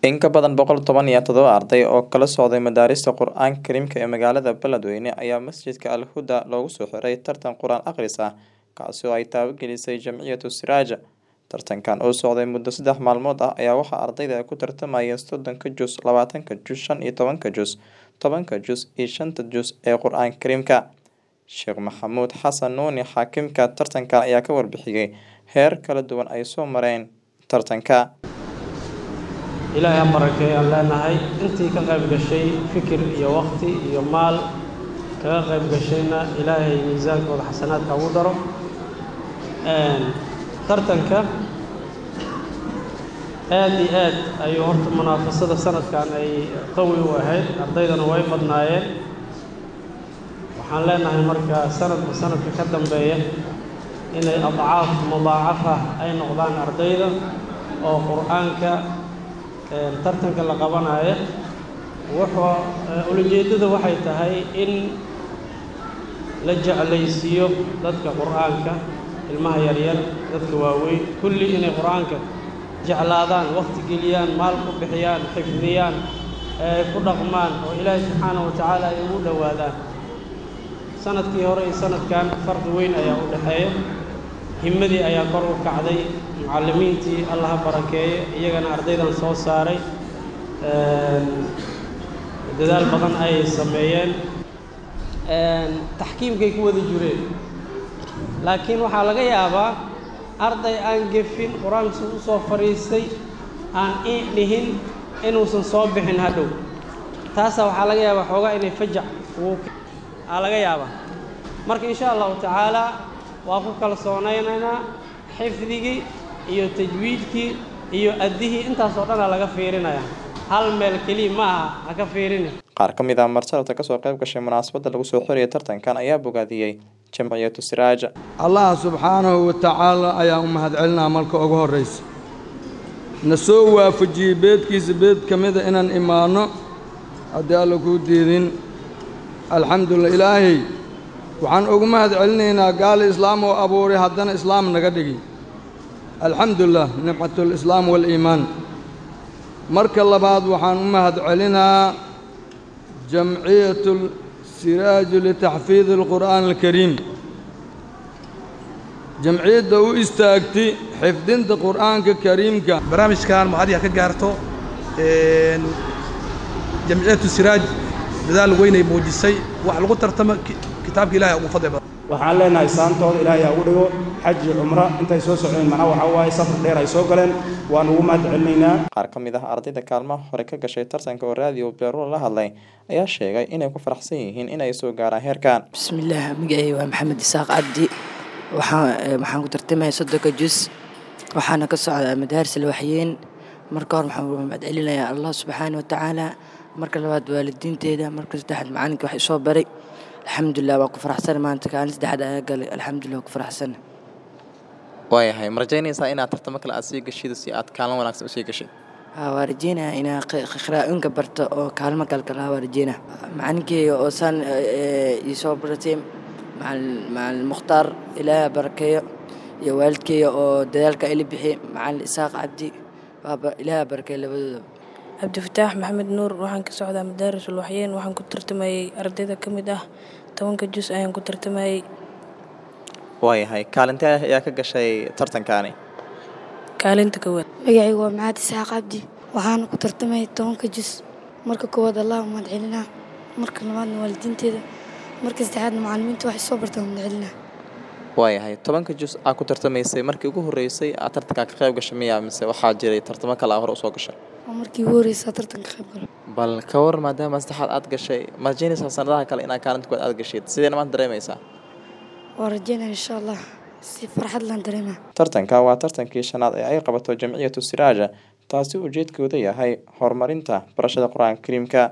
In ka badan boqol toban iyo todoba arday oo kala socday madaarista Qur'aanka Kariimka ee magaalada Beledweyne ayaa masjidka Al Huda loogu soo xiray tartan Qur'aan akhris ah kaasi oo ay taabagelisay Jamciyatu Siraaja. Tartankan oo socday muddo saddex maalmood ah ayaa waxaa ardayda ku tartamayeen soddonka juz, labaatanka juz, shan iyo tobanka juz, tobanka juz iyo shanta juz ee Qur'aanka Kariimka. Sheekh Maxamuud Xasan Nuuni xaakimka tartankan ayaa ka warbixiyay heer kala duwan ay soo mareen tartanka. ilaahay ha barakeeyo aan leenahay intii ka qayb gashay fikir iyo waqti iyo maal kaga qayb gashayna ilaahay miisaankooda xasanaadka ugu daro tartanka aad iyo aad ayuu horta munaafasada sanadkan ay qawi u ahayd ardaydana way badnaayeen waxaan leenahay marka sanadba sanadka ka dambeeya inay adcaaf mudaacafa ay noqdaan ardayda oo qur-aanka tartanka la qabanayo wuxuu ulajeeddada waxay tahay in la jeclaysiiyo dadka qur-aanka ilmaha yaryar dadka waaweyn kulli inay qur-aanka jeclaadaan waqti geliyaan maal ku bixiyaan xifdiyaan ee ku dhaqmaan oo ilaahay subxaanahu wa tacaala ay ugu dhowaadaan sanadkii hore iyo sanadkan farqi weyn ayaa u dhexeeya himmadii ayaa kor u kacday mucallimiintii allah ha barakeeye iyagana ardaydan soo saaray dadaal badan ayay sameeyeen taxkiimkay ku wada jireen laakiin waxaa laga yaabaa arday aan gefin qur-aankiisa u soo fadhiistay aan i dhihin inuusan soo bixin hadhow taasaa waxaa laga yaabaa xoogaa inay fajac ugu aa laga yaabaa marka insha allahu tacaalaa waa ku kalsoonaynaynaa xifdigii iyo tajwiidkii iyo addihii intaasoo dhanaa laga fiirinaya hal meel keliya ma aha ha ka fiirini Qaar ka mid ah marsalabta ka soo qayb gashay munaasabadda lagu soo xiriyay tartankan ayaa bogaadiyey Jamciyatu Siraaja. allah subxaanahu wa tacaala ayaa u mahadcelinaa marka ugu horraysa na soo waafajiyey beedkiisa beed ka mida inaan imaanno haddii alla kuu diidin alxamdulillah ilaahay waxaan ugu mahad celinaynaa gaali islaam oo abuuray haddana islaam naga dhigi alxamdulilah nicmatulislaam waaliimaan marka labaad waxaan u mahad celinaa jamciyatu siraaju litaxfiidi alqur'aan alkariim jamciyadda u istaagtay xifdinta qur'aanka kariimka barnaamijkan mahadiya ka gaarto jamciyatu siraaj dadaal weynay muujisay wax lagu tartamo kitaabka ilahay ugu fadli badan waxaan leenahay saantooda ilaahay ha ugu dhigo xaji cumro intay soo socdeen macnaha waxaa waaye safar dheer ay soo galeen waan ugu mahad celinaynaa Qaar ka mid ah ardayda kaalmaha hore ka gashay tartanka oo raadiyo Beeruul la hadlay ayaa sheegay inay ku faraxsan yihiin inay soo gaaraan heerkan. bismillaah magacay waa maxamed isaaq cabdi waxaan waxaan ku tartamaya soddonka jus waxaana ka socdaa madaaris alwaxyeen marka hore waxaan ugu mahad celinayaa allah subxaana wa tacaala marka labaad waalidiinteeda marka saddexaad macalinka wax isoo baray alxamdulilah waa ku faraxsan maanta kaalin saddexaad ayaa galay alxamdulilah waa ku faraxsan Waayahay ma rajaynaysaa inaad tartamo kale aad sii gashido si aad kaalin wanaagsan u sii gashay. haa waa rajeynaya inaa qiraa'ooyinka barto oo kaalmo kalkalaha waa rajeynaya macalinkeyga oo saan iisoo baratay macalin macalin mukhtaar ilaaha barakeeyo iyo waalidkeyga oo dadaalka ila bixiyay macalin isaaq cabdi waaba ilaaha barakeeyo labadooda cabdifataax maxamed nuur waxaan ka socdaa madaaris ulwaxyeen waxaan ku tartamayey ardayda ka mid ah tobanka jus ayaan ku tartamayey Waayahay kaalintee ayaa ka gashay tartankaani. kaalinta kowaad magacaygu waa maxaad isaaq cabdi waxaana ku tartamay tobanka jus marka koowaad allah u mahad celinaa marka labaadna waalidiinteeda marka saddexaadna macallimiinta wax isoo bartaan u mahad celinaa Waayahay tobanka juz aad ku tartamaysay markii ugu horeysay aad tartanka ka qayb gashay miyaa mise waxaa jiray tartamo kale aad hore usoo gashay. waa markii ugu horreysa tartanka qayb galo Bal ka war maadaama saddexaad aad gashay ma rajaynaysaa sanadaha kale inaad kaalinta koowaad aad gashid sidee maanta dareemaysaa. waa rajeynaya insha allah si farxad laan dareemaa Tartanka waa tartankii shanaad ee ay qabato Jamciyatu Siraaja taasi ujeedkooda yahay horumarinta barashada Qur'aanka Kariimka.